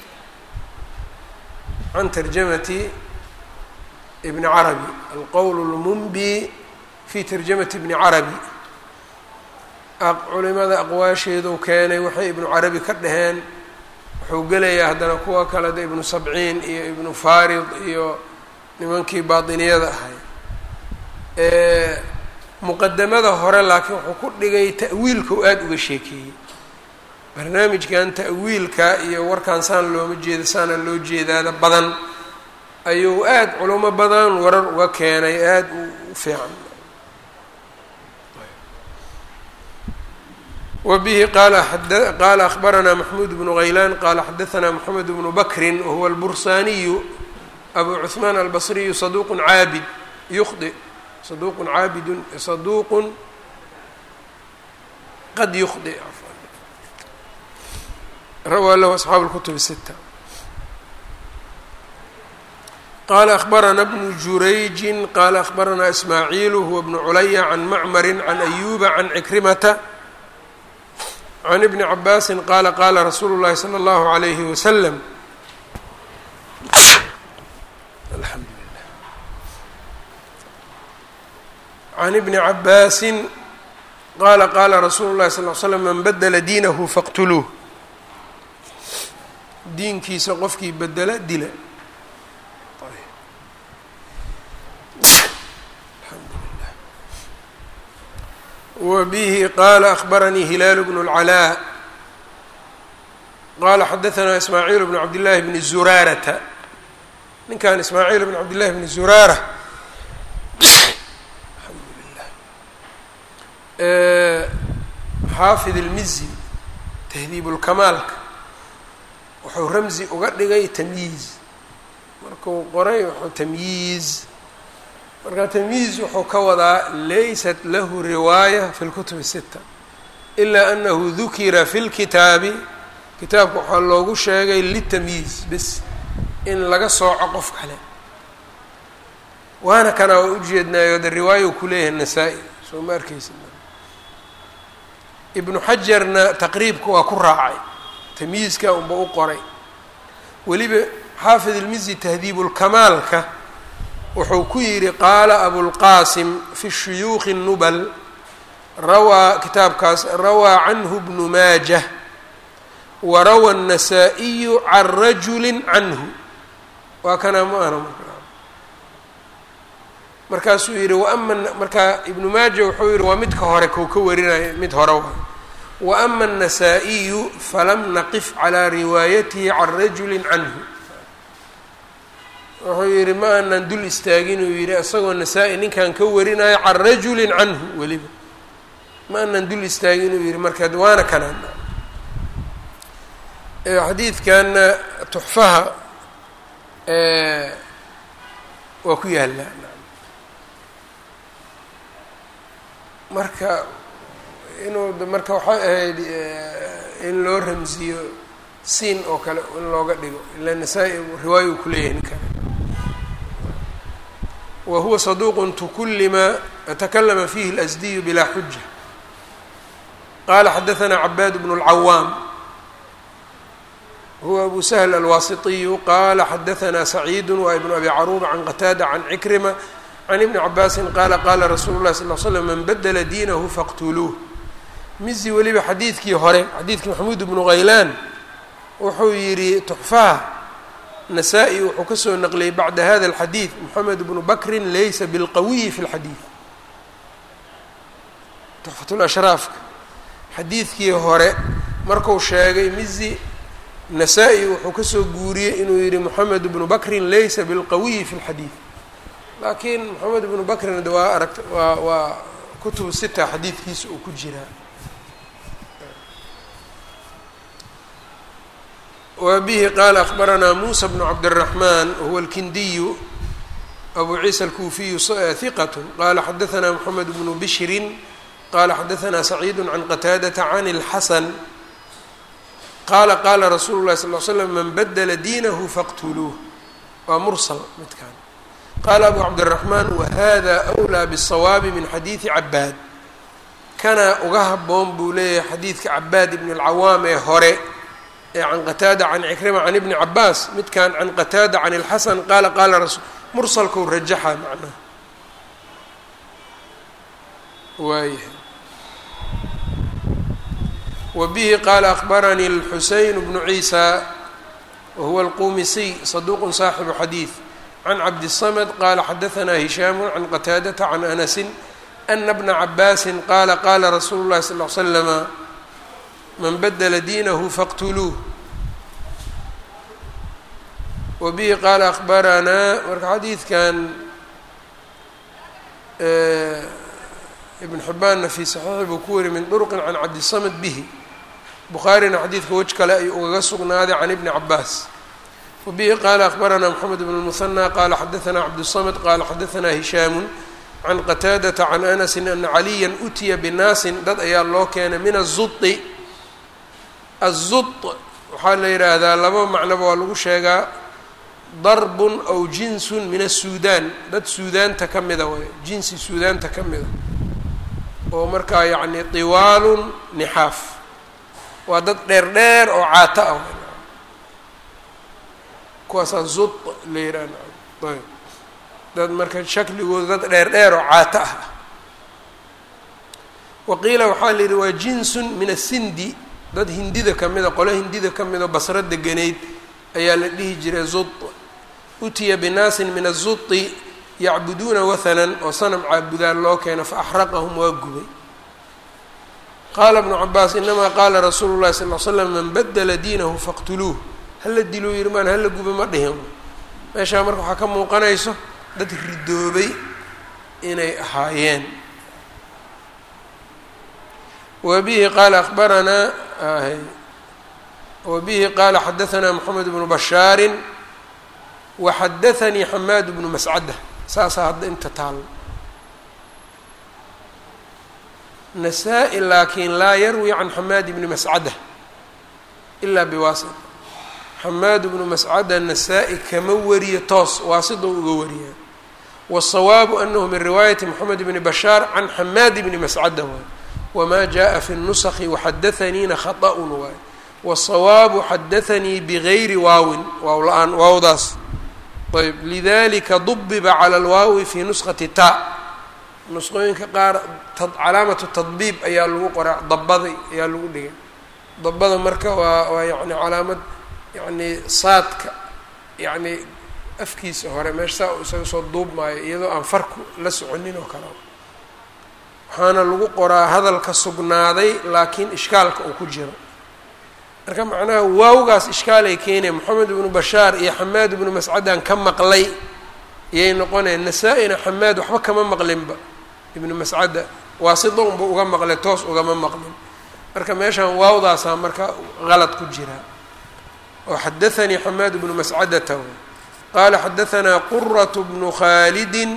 can tarjamati ibni carabi alqowl lmumbi fi tarjamati ibni carabi culimada aqwaasheedu keenay waxay ibnu carabi ka dhaheen wuxuu gelayaa haddana kuwa kale de ibnu sabciin iyo ibnu farid iyo nimankii baatiniyada ahay muqadamada hore laakiin wuxuu ku dhigay ta'wiilka u aada uga sheekeeyey barnaamijkan ta'wiilka iyo warkaan saan looma jeeda saana loo jeedaada badan ayuu aada culimo badan warar uga keenay aada u fiican wbihi qaala akhbaranaa maxmuud bnu haylaan qaala xadaanaa moxamed bnu bakrin wahuwa albursaaniyu abu cuثmaan albasriyu saduq caabid yukhdi saduq caabidun saduuqun qad yukhdi rawaa lahu asxaabu اlkutub الsita qala akhbarana bnu jurayji qala akhbaranaa ismaaciilu huwa bnu culaya can macmari can ayuba can cikrimata can ibni cabaasi qaala qaala rasuulu llahi salى اllahu عalayhi waslm can ibni cabaasin qaala qaala rasuulu llahi sal l slam man badla diinahu faqtuluuh diinkiisa qofkii bedela dila wbihi qala akhbaranii hilaalu bnu اlcalaa qala xadaanaa ismaaciil bnu cabdillaahi bni zuraarata ninkan ismaaciil bn cabdillahi bni zuraara xaafid ilmizi tahdiib ulkamaalka wuxuu ramzi uga dhigay tamyiiz markuu qoray wuxuu tamyiiz marka tamyiiz wuxuu ka wadaa laysat lahu riwaaya fi lkutub sita ilaa anahu dukira fi lkitaabi kitaabka waxaa loogu sheegay litamyiiz bis in laga sooco qof kale waana kana waa ujeednaayo de riwaayo ku leeyahay nasaa-i soo ma arkeysa ibnu xajarna taqriibka waa ku raacay tamyiizka unba u qoray weliba xaafid ilmizi tahdiibulkamaalka wuxuu ku yidhi qaala abulqaasim fi shuyuukhi nubal rawaa kitaabkaas rawaa canhu bnu maajah wa rawa الnasaa-iyu can rajuli canhu waa kana ma ahna markaasuu yihi waama markaa ibnu maaja wuxuu yihi waa midka hore kau ka warinaya mid hore wa waama الnasaa-iyu falam naqif calىa riwaayatihi can rajuli canhu wuxuu yihi ma aanan dul istaagin uu yihi isagoo nasaa-i ninkan ka warinayo can rajuli canhu weliba ma aanan dul istaagin uu yihi marka waana kanaan xadiidkanna tuxfaha waa ku yaallaa marka inuu marka waxay ahayd in loo ramsiyo siin oo kale in looga dhigo ila nasaa-i riwaayo uu kuleeyahay ninkan wa huwa saduuqun tukullima takalama fihi اlasdiyu bilaa xuja qala xadaثna cabaad bnu اlcawaam huwa abu sahl alwaasitiyu qala xadaثna saciidu wa ibnu abi caruba can qataada can cikrima can ibni cabaasin qaala qaala rasuulu llahi sal l slam man badla diinahu faqtuluuh mizi weliba xadiidkii hore xadiidkii maxamuud bnu haylaan wuxuu yidhi tuxfaha nasaa-i wuxuu kasoo naqliyey bacda hada alxadiid moxamed bnu bakrin laysa bilqawiyi fi lxadiid tuxfatulashraafka xadiidkii hore marku sheegay mizi nasaa-i wuxuu kasoo guuriyey inuu yihi moxamed bnu bakrin laysa bilqawiyi fi lxadiid laakiin moxamed bnu bakrin de waa aragt waa waa kutubu sita xadiidkiisa uu ku jiraa wa bihi qaala akbaranaa muusa bnu cabdالraxman huwa alkindiyu abu ciisa alkuufiyu hiqat qala xadaثna moxamed bnu bishrin qala xadaثna saciid can qataadata can اlxasan qaala qaala rasuulu lahi sal l slam man badla diinahu faqtuluuh waa mursal midkan qaala abu cabdالraxmaan wahada أwlىa bالsawaabi min xadiidi cabaad kana uga haboon buu leeyahay xadiidka cabaad ibn اlcawaam ee hore ee can qataada can cikrima can ibni cabaas midkan can qataada can اlxasan qaala qaala rasul mursalkau rajaxa macnaha waayahay wa bihi qaala akbaranii اlxuseyn bnu ciisa wahuwa alqumisiy saduq saaxibu xadiid can cabdiلsamd qala xadaثna hishaamu can qataadata can anasi ana bna cabaasi qaala qaala rasuulu اlahi sal ly slama man badla diinahu faqtuluuh wa bihi qaala akbaranaa marka xadiidkan ibn xibbaanna fii saxiixi buu ku wari min duruqin can cabdisamad bihi bukhaarina xadiidka wej kale ayuu ugaga sugnaaday can ibni cabaas wabihi qaala akbaranaa moxamed bn lmuhanى qaala xadaanaa cabdالsamd qaala xadaanaa hishaamu can qataadata can anasi ana caliya utiya binaasin dad ayaa loo keenay min aلzuطi aلzuط waxaa la yidhaahdaa laba macnoba waa lagu sheegaa darbun aw jinsun min asuudaan dad suudaanta ka mida way jinsi suudaanta ka mida oo markaa yacni tiwaalun nixaaf waa dad dheer dheer oo caato ah kuwaasaa zud la yidhaah ayb dad marka shakligooda dad dheer dheer oo caato ah waqiila waxaa la yidhi waa jinsun min asindi dad hindida ka mida qole hindida ka mida basro deganeyd ayaa la dhihi jiray zud utiya binaasin min azuti yacbuduuna wathanan oo sanam caabudaan loo keeno fa axraqahum waa gubay qaala bnu cabaas inamaa qaala rasuulu llahi sal l slam man badla diinahu faqtuluuh hala diluu yiri maan hala guba ma dhihin meeshaa marka waxaa ka muuqanayso dad ridoobay inay ahaayeen wabihi qaala abaranaa wabihi qaala xadaanaa moxamed bnu bashaarin waxadaanii xamaad bnu mascada saasaa hadda inta taalo nasaa-i laakiin laa yarwi can xamaad bni mascada ilaa biwaasit xamaad bnu mascada nasaa-i kama wariyo toos waasida uga wariyaa waالsawaabu anahu min riwaayati moxamed bni bashaar can xamaad bni mascada waay wma jaءa fi الnuski waxadaaniina khaطأun waay wالsawaabu xadaanii bgayri waawin waaw la-aan waawdaas ayb lidalika dubiba calى اlwaawi fi nuskhati ta nusqooyinka qaar calaamatu tadbiib ayaa lagu qoraa dabada ayaa lagu dhigay dabada marka waa waa yani calaamad yani saadka yani afkiisa hore meesha saa isaga soo duubmaayo iyadoo aan farku la soconin oo kale waxaana lagu qoraa hadalka sugnaaday laakiin ishkaalka uu ku jiro marka macnaha waawgaas ishkaalay keenaya moxamed ibnu bashaar iyo xamaad ibnu mascadan ka maqlay iyay noqonaya nasaa-ina xamaad waxba kama maqlinba ibnu mascada waasida unba uga maqlay toos ugama maqlin marka meeshaan waawdaasaa marka qalad ku jira oo xadaanii xamaad ibnu mascadata qaala xadaanaa qurat bnu khaalidin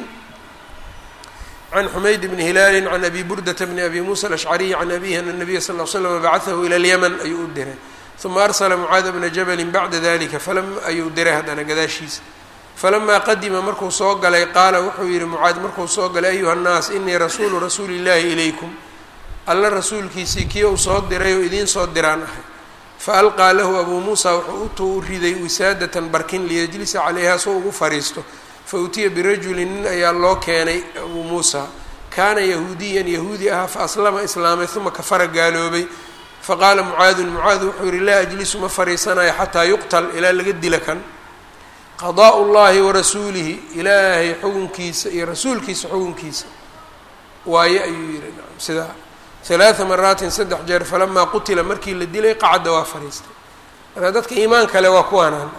can xumayd bni hilaali can abi burdata bni abi muusa alashcariy can abihi ana nabiya sal l slam bacaahu ila lyaman ayuu u diray uma arsala mucaada bna jabalin bacda dalika falam ayuu diray haddana gadaashiisa falamaa qadima markuu soo galay qaala wuxuu yihi mucaad markuu soo galay ayuha nnaas inii rasuulu rasuuli illahi ilaykum alla rasuulkiisii kii uu soo diray oo idiin soo diraan ahay faalqaa lahu abuu muusa wuxuu utuu u riday wisaadatan barkin liyajlisa calayha soo ugu fariisto fautiya birajulin nin ayaa loo keenay abuu muusa kaana yahuudiyan yahuudi ahaa faaslama islaamay uma kafara gaaloobay faqaala mucaadun mucaad wuxuu yihi laa ajlisu ma fariisanayo xataa yuqtal ilaa laga dila kan qadaa'u llahi warasuulihi ilaahay xukunkiisa iyo rasuulkiisa xukunkiisa waaye ayuu yihi nacam sidaa halaaa maraatin saddex jeer falamaa qutila markii la dilay qacda waa fariistay marka dadka iimaan kale waa kuwaanaan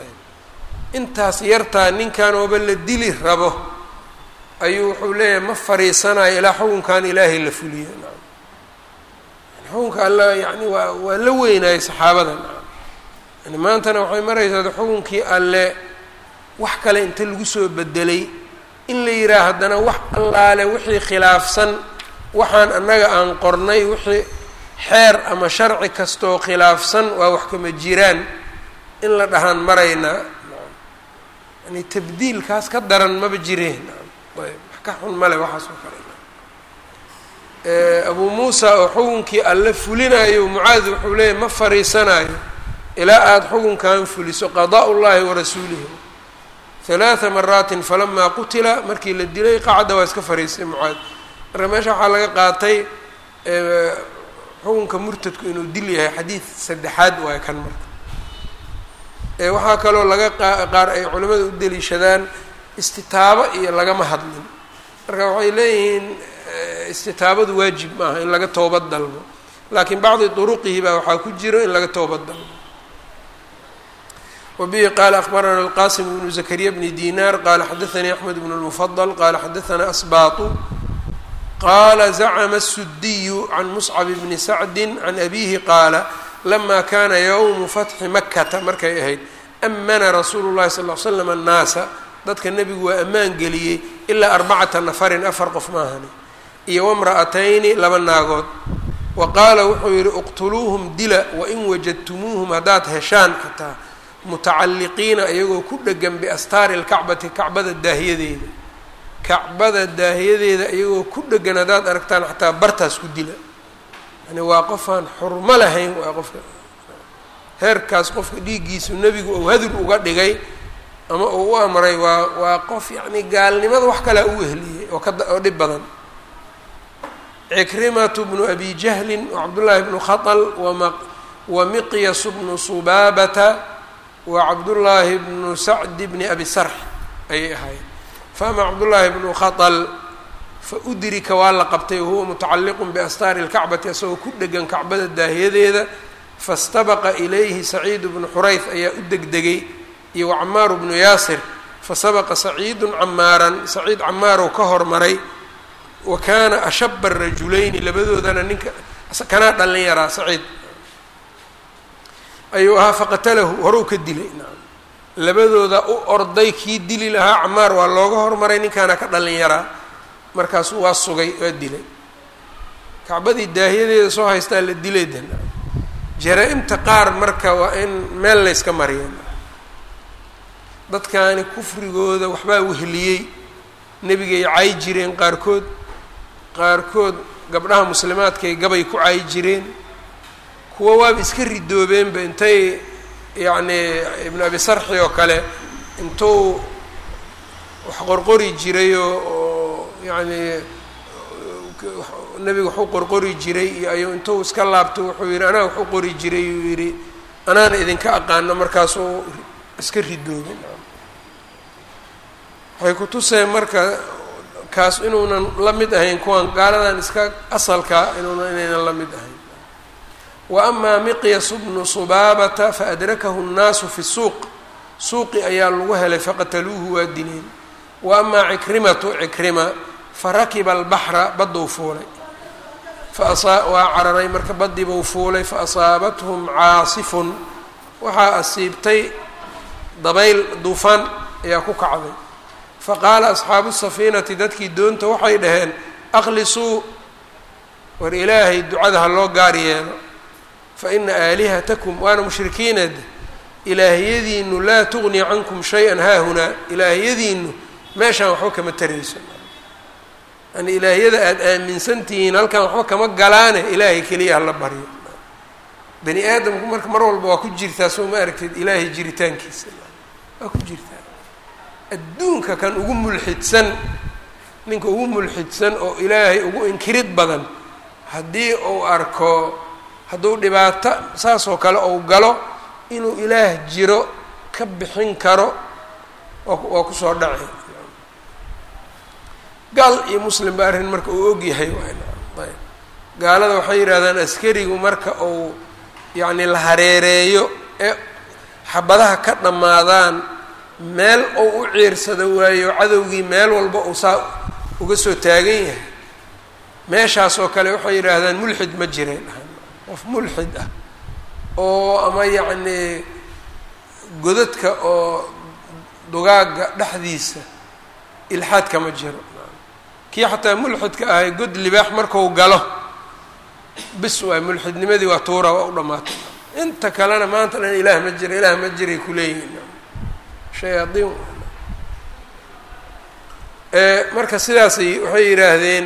intaas yartaa ninkan ooba la dili rabo ayuu wuxuu leeyahay ma fariisanayo ilaa xukunkan ilaahay la fuliyo nacam xukunka alla yani waa waa la weynayay saxaabada nacam yani maantana waxay maraysaa xukunkii alle wax kale inta lagu soo bedelay in la yidhaah haddana wax allaale wixii khilaafsan waxaan annaga aan qornay wixii xeer ama sharci kastooo khilaafsan waa wax kama jiraan in la dhahaan maraynaa yani tabdiilkaas ka daran maba jireen ayb wax ka xun male waxaas oo kale abuu muusa oo xukunkii alle fulinayo mucaad wuxuu leeyahy ma fariisanayo ilaa aada xukunkan fuliso qadaa llahi warasuulihi halaaa maraatin falamaa qutila markii la dilay qacda waa iska fariistay mucaad marka meesha waxaa laga qaatay xukunka murtadku inuu dil yahay xadiid saddexaad waay kan marka waxaa kaloo laga qaar ay culimmada u deliishadaan istitaabo iyo lagama hadlin marka waxay leeyihiin istitaabadu waajib maaha in laga toobad dalbo laakiin bacdi duruqihi baa waxaa ku jiro in laga toobad dalbo wbihi qala akbarana alqasim bnu zakariya bni dinar qala xadaanii axmed bn lmufadl qala xadaana asbaatu qaala zacma الsudiyu can muscab bni sacdi can abihi qaala lama kana ywmu fatxi makata markay ahayd amana rasuulu llahi sal l slam annaasa dadka nebigu waa ammaan geliyey ilaa arbacata nafarin afar qof maahani iyo wamra'atayni laba naagood wa qaala wuxuu yidhi iqtuluuhum dila wain wajadtumuuhum haddaad heshaan xataa mutacalliqiina iyagoo ku dhegan biastaari lkacbati kacbada daahiyadeeda kacbada daahiyadeeda iyagoo ku dhegan haddaad aragtaan xataa bartaas ku dila yani waa qofaan xurmo lahayn waa qofka heerkaas qofka dhiiggiisu nebigu ou hadur uga dhigay ama uu u amray waa waa qof yacni gaalnimada wax kalea u wehliyey oo ka oo dhib badan cikrimatu bnu abi jahlin wacabdullaahi bnu khatal wama wa miqyas bnu subaabata wa cabdullaahi bnu sacdi bni abi sarx ayay ahaayeen faama cabdullaahi bnu khatal fa udrika waa la qabtay wahuwa mutacalliqun biastaari lkacbati asagoo ku dhegan kacbada daahiyadeeda fastabaqa ilayhi saciid bnu xurayf ayaa u degdegay iyo wacamaaru bnu yaasir fasabaqa saciidun camaaran saciid camaarow ka hormaray wa kaana ashaba rajulayni labadoodana ninka kanaa dhalin yaraa saciid ayuu ahaa faqatalahu horou ka dilay naam labadooda u orday kii dili lahaa camaar waa looga hormaray ninkaana ka dhalin yaraa markaasu waa sugay waa dilay kacbadii daahiyadeeda soo haystaa la dilay de jaraa-imta qaar marka waa in meel layska mariya dadkaani kufrigooda waxbaa wehliyey nebigay cay jireen qaarkood qaarkood gabdhaha muslimaadkay gabay ku caayi jireen kuwa waaba iska ridoobeenba intay yacni ibnu abi sarxi oo kale intuu wax qorqori jiray oo oo yacni nebiga waxu qorqori jiray iyo ayuu intuu iska laabto wuxuu yidhi anaa waxu qori jiray uu yidhi anaana idinka aqaano markaasuu iska ridoobin waxay ku tuseen marka kaas inuunan la mid ahayn kuwan gaaladan iska asalka inuunan inaynan la mid ahayn wa amaa miqyasu bnu subaabata faadrakahu nnaasu fi suuq suuqi ayaa lagu helay faqataluuhu waa dileen wa amaa cikrimatu cikrima farakiba albaxra badduu fuulay faasa waa cararay marka baddiibuu fuulay faasaabathum caasifun waxaa asiibtay dabayl duufaan ayaa ku kacday faqaala asxaabu safiinati dadkii doonta waxay dhaheen akhlisuu war ilaahay ducada ha loo gaar yeelo fa ina aalihatakum waana mushrikiineed ilaahiyadiinu laa tugni cankum shay-an haahunaa ilaahiyadiinu meeshaan waxba kama tarayso yani ilaahiyada aada aaminsan tihiin halkan waxba kama galaane ilaahay keliya hala baryo bani aadamku marka mar walba waa ku jirtaa soo ma aragtid ilaahay jiritaankiisa waa ku jirtaa adduunka kan ugu mulxidsan ninka ugu mulxidsan oo ilaahay ugu inkirid badan haddii uu arko hadduu dhibaato saas oo kale ou galo inuu ilaah jiro ka bixin karo waa kusoo dhacay gaal iyo muslim ba arrin marka uu ogyahay ayb gaalada waxay yidhahdaan askarigu marka uu yacni la hareereeyo ee xabadaha ka dhammaadaan meel ou u ciirsado waayo cadowgii meel walba uu saa uga soo taagan yahay meeshaas oo kale waxay yidhaahdaan mulxid ma jireen qof mulxid ah oo ama yacnii godadka oo dugaagga dhexdiisa ilxaad kama jiro kii xataa mulxidka ahay god libaax marku galo bis waay mulxidnimadii waa tuura waa u dhammaatay inta kalena maanta dhan ilaah ma jira ilaah ma jiray kuleeyihin shayaadiin marka sidaasay waxay yidhaahdeen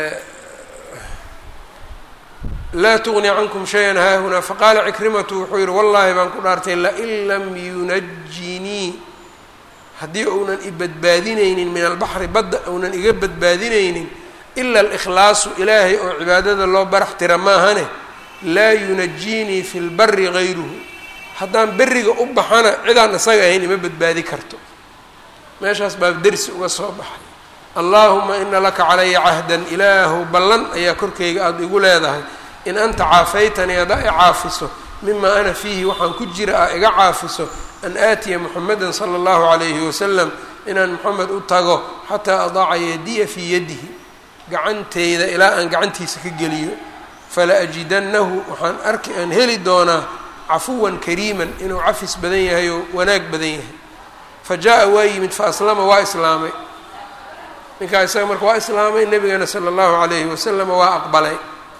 laa tugni cankum shayan haahunaa faqaala cikrimatu wuxuu yihi wallaahi baan ku dhaartay lain lam yunajinii haddii uunan i badbaadinaynin min albaxri badda uunan iga badbaadinaynin ila alikhlaasu ilaahay oo cibaadada loo barax tira maahane laa yunajiinii fi lbari gayruhu haddaan beriga u baxana cidaan isaga ahayn ima badbaadi karto meeshaas baa dersi uga soo baxay allaahuma ina laka calaya cahdan ilaahu ballan ayaa korkayga aada igu leedahay in anta caafaytanii haddaa i caafiso mima ana fiihi waxaan ku jira ah iga caafiso an aatiya muxameda sala allahu calayhi wasalam inaan moxamed u tago xataa adaaca yadiya fii yadihi gacanteyda ilaa aan gacantiisa ka geliyo fala ajidannahu waxaan arki aan heli doonaa cafuwan kariiman inuu cafis badan yahay oo wanaag badan yahay fa jaa-a waa yimid fa aslama waa islaamay ninkaa isaga marka waa islaamay nebigana sala allahu calayhi wasalama waa aqbalay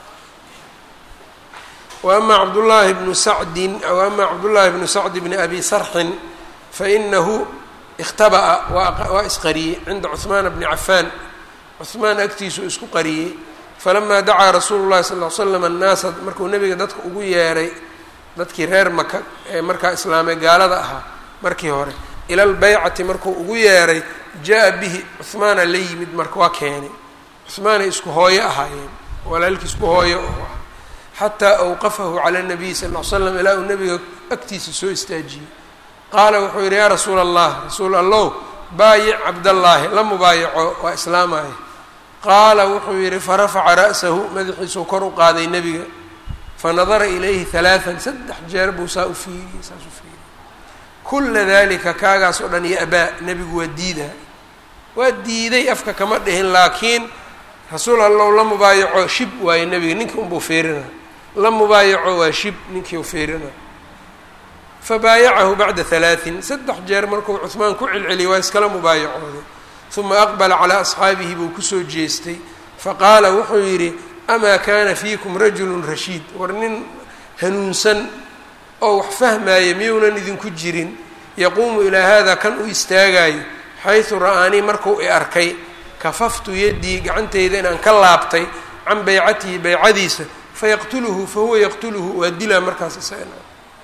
wa ama cabdullaahi bnu sacdin aw ama cabdullaahi bnu sacdi bni abi sarxin fainahu ikhtaba'a waa isqariyey cinda cuhmaana bni cafaan cuhmaan agtiisuu isku qariyey falamaa dacaa rasuulu llahi sal l slam annaasa markuu nebiga dadka ugu yeeray dadkii reer maka ee markaa islaamay gaalada ahaa markii hore ila lbaycati markuu ugu yeeray jaa bihi cuhmaana la yimid marka waa keenay cuhmaanay isku hooyo ahaayeen walaalkii isku hooyo oo ah xataa awqafahu cala nabiy sal l slam ilaa uu nebiga agtiisa soo istaajiyey qaala wuxuu yidhi yaa rasuula allah rasuul allow baayic cabdallaahi la mubaayaco waa islaamaya qaala wuxuu yidhi farafaca ra'sahu madaxiisuu kor u qaaday nebiga fanadara ilayhi halaaan saddex jeer buu saa u fiiriyey saas u fiiriyey kulla dalika kaagaas oo dhan iyo abaa nebigu waa diidaa waa diiday afka kama dhihin laakiin rasuul allow la mubaayaco shib waayo nebiga ninkii unbuu fiirina la mubaayaco waa shib ninkii u fiirina fabaayacahu bacda halaatin saddex jeer markuu cuhmaan ku celceliyay waa iskala mubaayacooday uma aqbala calaa asxaabihi buu kusoo jeestay faqaala wuxuu yidhi amaa kaana fiikum rajulun rashiid war nin hanuunsan oo wax fahmaaya miyuunan idinku jirin yaquumu ilaa haadaa kan u istaagaayo xaysu ra'aanii markuu i arkay kafaftu yaddii gacantayda inaan ka laabtay can baycatihi baycadiisa fayaqtuluhu fahuwa yaqtuluhu waa dilaa markaas isagana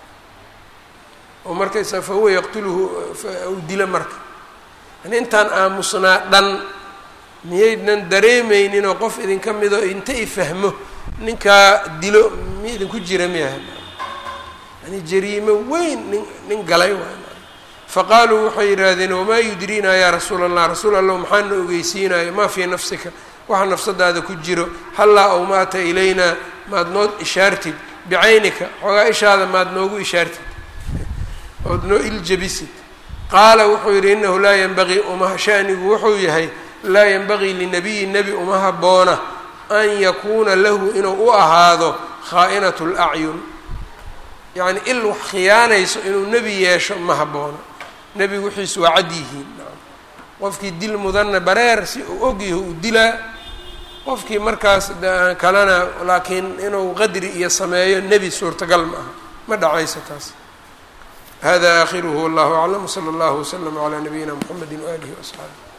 oo markaysa fahuwa yaqtuluhu u dila marka yani intaan aamusnaa dhan miyaydnan dareemayninoo qof idinka mido inta i fahmo ninkaa dilo mi idinku jira miyaha yani jariimo weyn nin nin galay waay faqaaluu waxay yidhaahdeen wamaa yudriinaa yaa rasuula allah rasuul allah maxaana ogeysiinayo maa fii nafsika waxa nafsadaada ku jiro hallaa aw maata ilaynaa maad noo ishaartid bicaynika xoogaa ishaada maad noogu ishaartid ood noo iljabisid qaala wuxuu yidhi inahu laa yanbagii uma shanigu wuxuu yahay laa yanbagii linabiyi nebi uma habboona an yakuuna lahu inuu u ahaado khaa'inatu lacyun yacni il wax khiyaanayso inuu nebi yeesho ma habboona nebigu wixiisu waa cad yihiin qofkii dil mudanna bareer si uu ogyaho uu dilaa qofkii markaas kalena laakiin inuu qadri iyo sameeyo nebi suurtagal ma aha ma dhacayso taas hada aakhiruhu wallahu aclam wsala allahu waslama calaa nabiyina mxamedi waalihi waasxaabi